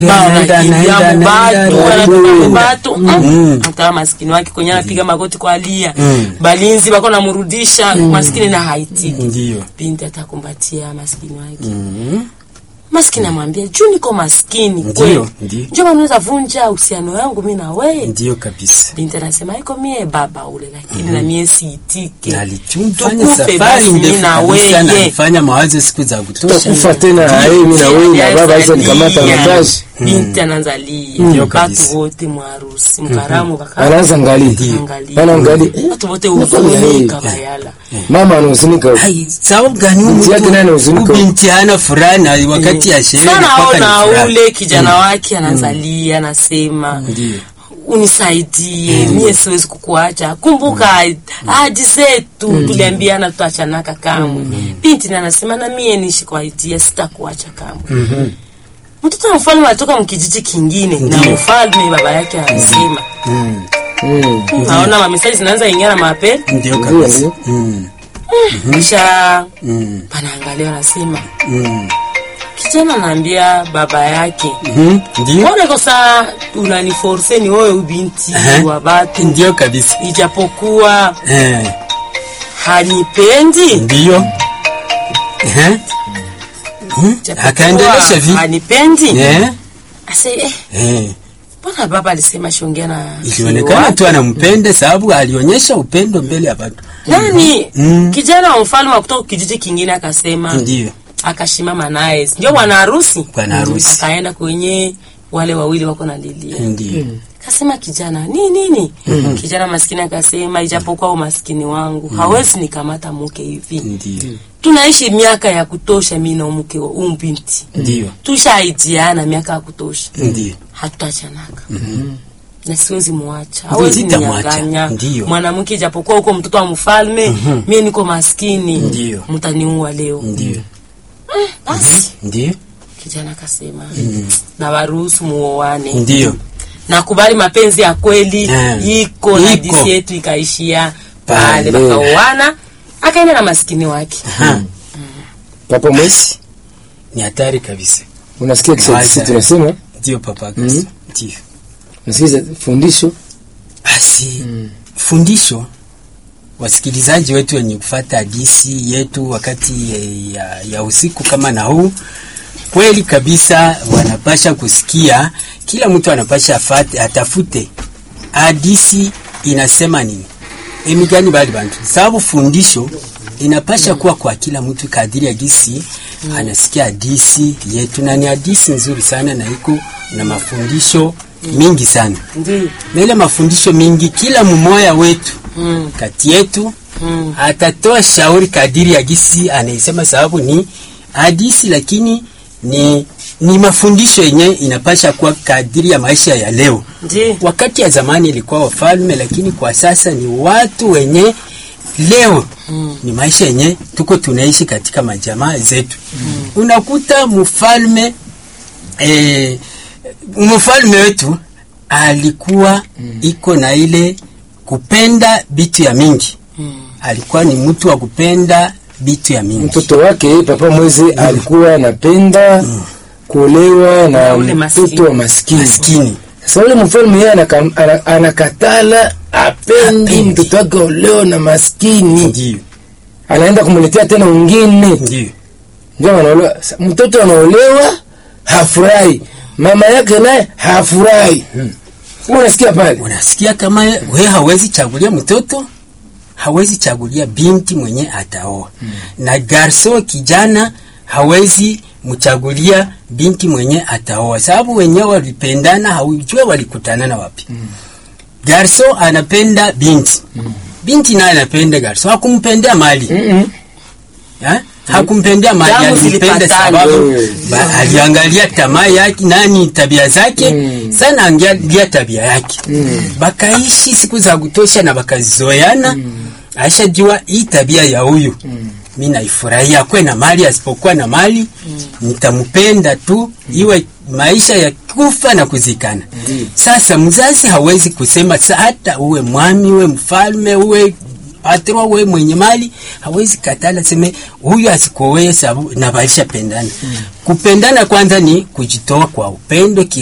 Anaenda, anaenda, anaenda, batu Mm. mtaa maskini wake kwenye anapiga magoti kwa alia Mm. balinzi bako namrudisha maskini na haitiki Ndiyo. binti atakumbatia maskini wake Mhm. maskini amwambia juu niko maskini Ndiyo, kweli ndiyo. njo wanaweza vunja uhusiano yangu mi na wewe Ndiyo kabisa. binti anasema iko mie baba ule lakini na mie siitike Alitumfanya Tukufe safari basi ndefu mi na kabisa na weye alifanya mawazo siku za kutosha. tutakufa tena hai mimi na wewe na baba hizo nikamata Yes. natashi binti anaanzalia Ndiyo kabisa. batu wote mwarusi mkaramu baka anaanza ngali Angalia. anaangalia watu wote Nafanya hii. huzunika bayala mama anahuzunika Ai, sababu gani huyu Binti yake naye mtu anahuzunika. huyu binti hana furaha na wakati ya sherehe sana mpaka ni aona furaha. ule kijana wake anazalia anasema Ndiyo. unisaidie mie siwezi kukuacha kumbuka ahadi zetu tuliambiana tutaachanaka kamwe binti na anasema na mie nishi kwa itia sitakuacha kamwe mtoto wa mfalme alitoka mkijiji kingine na Ndiyo. mfalme baba yake anasema Mm. Mm. naona mamesaji zinaanza ingia na mapema Ndiyo Ndiyo, kabisa. ndiyo. Mm. kisha Mm. panaangalia wanasema Mm. kijana anaambia baba yake Mhm. Ndiyo. mbona kosa unaniforse ni wewe ubinti Aha. wa batu Ndiyo kabisa. ijapokuwa Eh. hanipendi Ndiyo. Eh. Mhm. Ijapokuwa Akaendelesha vi. hanipendi Eh. ase eh, Eh. mbona baba alisema shongea na Ilionekana tu anampenda sababu alionyesha upendo mbele ya watu. nani Mm. kijana wa mfalme wa kutoka kijiji kingine akasema Ndiyo. akashimama naye ndio bwana harusi Bwana harusi. akaenda kwenye wale wawili wako na lilia Ndiyo. kasema kijana ni nini kijana maskini akasema ijapokuwa umaskini wangu hawezi nikamata mke hivi Ndiyo. tunaishi miaka ya kutosha mi na mke wa huyu binti Ndiyo. tushaidiana miaka ya kutosha Ndiyo. hatutachanaka na siwezi muacha Ndiyo, hawezi sitamwacha. ninyanganya Ndiyo. mwanamke ijapokuwa huko mtoto wa mfalme mie niko maskini Ndiyo. mtaniua leo Ndiyo. basi Ndiyo. kijana akasema na waruhusu muoane Ndiyo. nakubali mapenzi ya kweli Mm. iko na Iko. disi yetu ikaishia Pale. pale wakaoana akaenda na maskini wake Ha. papa mwesi Ni hatari kabisa. unasikia Kiswahili Wacha. tunasema Ndiyo papa Kasi. Ndiyo. unasikia fundisho Basi fundisho wasikilizaji wetu wenye kufata hadisi yetu wakati eh, ya, ya usiku kama na huu, kweli kabisa wanapasha kusikia, kila mtu anapasha afate, atafute hadisi inasema nini emigani bali bantu, sababu fundisho inapasha kuwa kwa kila mtu kadiri ya gisi anasikia hadisi yetu, na ni hadisi nzuri sana na iko na mafundisho mingi sana ndio na ile mafundisho mingi, kila mmoja wetu mm. kati yetu mm. atatoa shauri kadiri ya gisi anaisema, sababu ni hadisi, lakini ni ni mafundisho yenye inapasha kuwa kadiri ya maisha ya leo. ndio Wakati ya zamani ilikuwa wafalme, lakini kwa sasa ni watu wenye leo Mm. ni maisha yenye tuko tunaishi katika majamaa zetu. Unakuta mfalme eh, mfalme wetu alikuwa iko na ile kupenda bitu ya mingi. Mm. Alikuwa ni mtu wa kupenda bitu ya mingi. mtoto wake papa mwezi alikuwa anapenda kuolewa na Na ule maskini. mtoto wa maskini Maskini. sasa ule mfalme yeye anaka- ana- anakatala apendi Hapendi. mtoto wake olewa na maskini Ndio, anaenda kumletea tena wengine ndio. ndio anaolewa Sa- mtoto anaolewa hafurahi mama yake naye hafurahi Wewe unasikia pale Unasikia kama we hawezi chagulia mtoto, hawezi chagulia binti mwenye ataoa na garso kijana hawezi mchagulia binti mwenye ataoa, sababu wenyewe walipendana, haujue walikutana na wapi. Garso anapenda binti, binti naye anapenda garso, hakumpendea mali Mm-mm. Ha? hakumpendea mali, Damu alimpenda zilipatana. sababu Mm. ba, aliangalia tamaa yake nani tabia zake Mm. sana, angalia tabia yake Mm. bakaishi siku za kutosha na bakazoeana aishajua hii tabia ya huyu mi naifurahia, kwe na mali asipokuwa na mali nitampenda tu, iwe maisha ya kufa na kuzikana. Sasa mzazi hawezi kusema sa, hata uwe mwami uwe mfalme uwe patron we mwenye mali hawezi katala seme huyu asikowe sababu na balisha pendana kupendana kwanza ni kujitoa kwa upendo ki